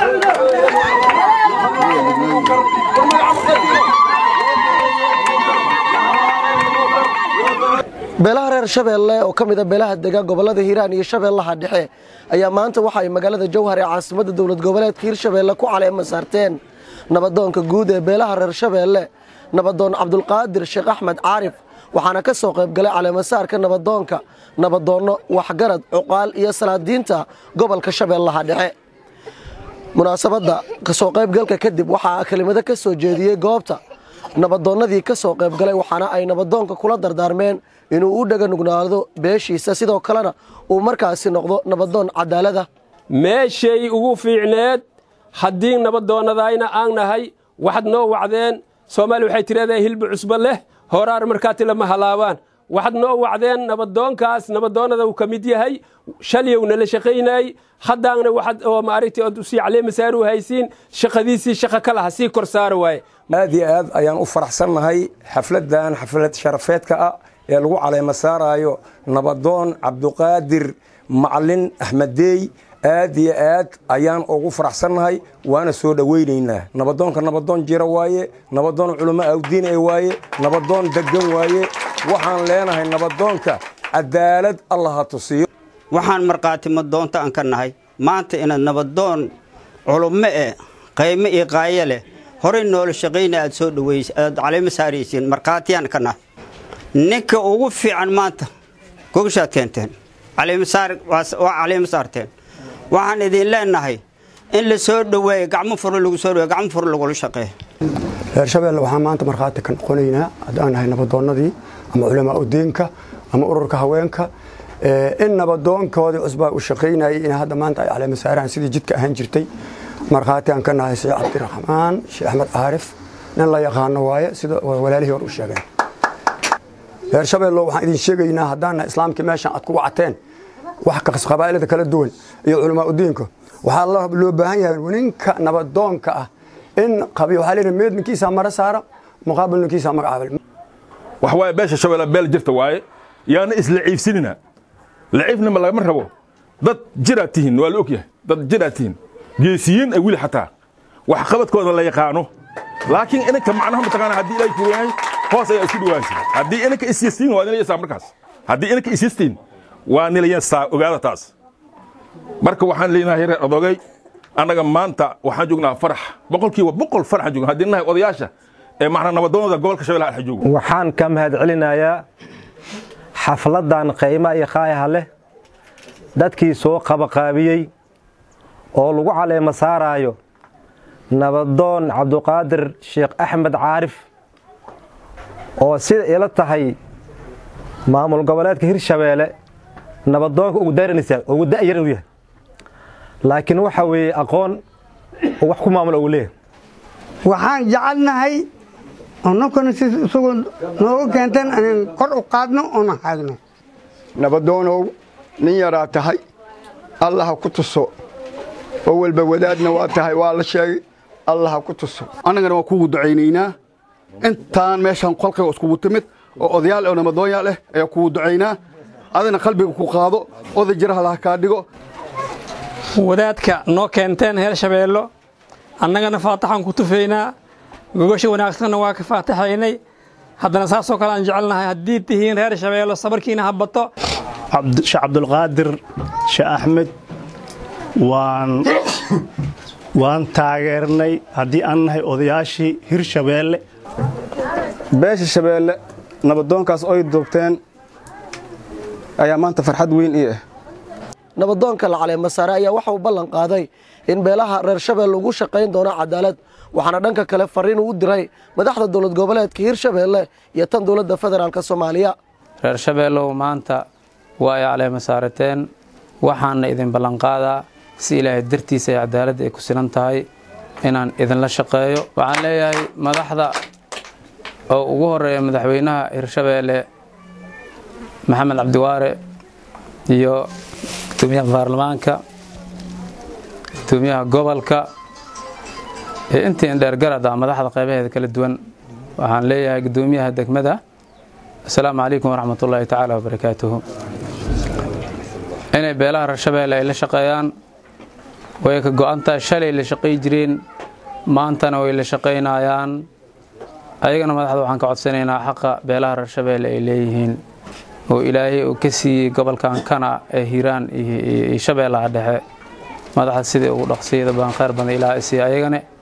beelaha reer shabeelle oo ka mid a beelaha dega gobollada hiiraan iyo shabeellaha dhexe ayaa maanta waxa ay magaalada jowhar ee caasimadda dowlad goboleedka hiirshabeelle ku caleema saarteen nabadoonka guud ee beelaha reer shabeelle nabadoon cabdulqaadir sheekh axmed caarif waxaana ka soo qayb galay caleemasaarka nabadoonka nabadoonno waxgarad cuqaal iyo salaadiinta gobolka shabeellaha dhexe munaasabadda kasoo qaybgalka kadib waxaa kelimado ka soo jeediyey goobta nabadoonnadii ka soo qayb galay waxaana ay nabadoonka kula dardaarmeen inuu u dhega nugnaado beeshiisa sidoo kalena uu markaasi noqdo nabadoon cadaalada meeshay ugu fiicneed haddii nabadoonnadayna aan nahay waxaad noo wacdeen soomaali waxay tidhahdaa hilba cusbo leh horaar markaati lama halaabaan waxaad noo wacdeen nabadoonkaas nabadoonnada uu ka mid yahay shalyowna la shaqaynayey haddaana waxaad oo maaragtay ood usii caleemasaar u haysiin shaqadiisii shaqa ka laha sii kor saara waaye aad iyo aad ayaan u faraxsannahay xafladdan xaflad sharafeedka ah ee lagu caleema saaraayo nabadoon cabduqaadir macalin axmedeey aad iyo aad ayaan ugu faraxsannahay waana soo dhowaynaynaa nabadoonka nabadoon jira waaye nabadoon culamo awdiin e waaye nabadoon degan waaye waxaan leenahay nabadoonka cadaalad allah ha tusiyo waxaan markhaati madoonta aan ka nahay maanta inaad nabadoon culummo eh qaymo iyo qaayo leh horey noola shaqayna aad soo dhaweys aad caleemo saaraysiin markhaatiyaan ka nahay ninka ugu fiican maanta gogashaad keenteen caleemasaar waa caleemo saarteen waxaan idin leenahay in la soo dhoweeyo gacmo furo lagu soo dhaweeyo gacmo furo lagula shaqeeyo reer shabeelle waxaan maanta markhaati ka noqonaynaa haddaan nahay nabadoonnadii ama culamaa udiinka ama ururka haweenka in nabadoonkoodii cusbaa u shaqaynayay in hadda maanta ay caleema saaraan sidii jidka ahaan jirtay markhaati aan ka nahay sheekh cabdiraxmaan sheekh axmed caarif nin la yaqaano waaye sida walaalihii hor u sheegeen reer shabeello waxaan idin sheegaynaa haddaana islaamkii meeshan aad ku wacateen wax qabaa'ilada kala duwan iyo culamaa udiinka waxaa loo baahan yahay ninka nabadoonka ah in waxaa leeyahay meed ninkiisaa mara saara muqaabil ninkiisaa magacaabal wax waaye beesha shabeelle beel jirta waaye yaana isla ciifsinina laciifnima lagama rabo dad jiraad tihiin waa la og yahay dad jiraad tihiin geesiyiin ay weli xataa wax qabadkooda la yaqaano laakiin inanka macnaha mataqaana haddii ilaahay kuu yahay hoos ayaa isku dhawaansi haddii inanka isyastiin waa nilaysaa markaas haddii inanka isyastiin waa nilaysaa ogaada taas marka waxaan leenahay reer adogay annaga maanta waxaan joognaa farax boqolkiiba boqol faraxaan joogna haddii nahay odayaasha ee macnaa nabadoonada gobolka shabeellaha dhexe joogo waxaan ka mahad celinayaa xafladdan qayma iyo khaayaha leh dadkii soo qabaqaabiyey oo lagu caleema saaraayo nabadoon cabduqaadir sheekh axmed caarif oo sida ila tahay maamul goboleedka hirshabeelle nabadoonka ugu daranaysa ugu da'yar inuu yahay laakiin waxa weeye aqoon oo wax ku maamul ugu leeyahay waxaan jecelnahay annakuna si isagoo nooga keenteen inaan kor u qaadno oona haagno nabadoonow nin yaraa tahay allah ha ku tuso oo walba wadaadna waa tahay waa la sheegay allah ha ku tuso annagana waa kuugu ducaynaynaa intaan meeshaan kolkayga iskugu timid oo odayaal oo nabadoonyaal ah ayaa kugu ducaynaa adina qalbiga ku qaado oday jiraha laha kaa dhigo wadaadka noo keenteen heer shabeello annagana faataxaan ku tufaynaa gogasha wanaagsanna waa ka faataxaynay haddana saasoo kale aan jecelnahay haddii tihiin reer shabeello sabarkiina ha bato sheekh cabdulqaadir sheekh axmed waan waan taageernay haddii aan nahay odayaashii hirshabeelle beesha shabeelle nabadoonkaas oy doogteen ayaa maanta farxad weyn ii ah nabadoonka la caleema saare ayaa waxa uu ballan qaaday in beelaha reer shabeelle ugu shaqayn doono cadaalad waxaana dhanka kale fariin uu diray madaxda dowlad goboleedka hirshabeelle iyo tan dowladda federaalk soomaaliya reer shabeellow maanta waa ay caleema saarateen waxaana idin ballanqaadaa si ilaahay dartiisa ay cadaaladda ay ku sinan tahay inaan idinla shaqeeyo waxaan leeyahay madaxda oo ugu horeeya madaxweynaha hirshabeelle maxamed cabdiwaare iyo gudoomiyaha baarlamaanka gudoomiyaha gobolka iyo intii indheergarada madaxda qaybaheeda kala duwan waxaan leeyahay gudoomiyaha degmada asalaamu calaykum waraxmat ullaahi tacaala wabarakaatuhu inay beelaha reer shabeelle ay la shaqeeyaan way ka go'antahay shalay la shaqay jireen maantana way la shaqaynayaan ayagana madaxda waxaan ka codsanaynaa xaqa beelaha reer shabeelle ay leeyihiin oo ilaahay uu ka siiyey gobolkan kana ee hiiraan iyo shabeellaha dhexe madaxda sidai ugu dhaqsiyada baan khayr badan ilaaha isiiya ayagane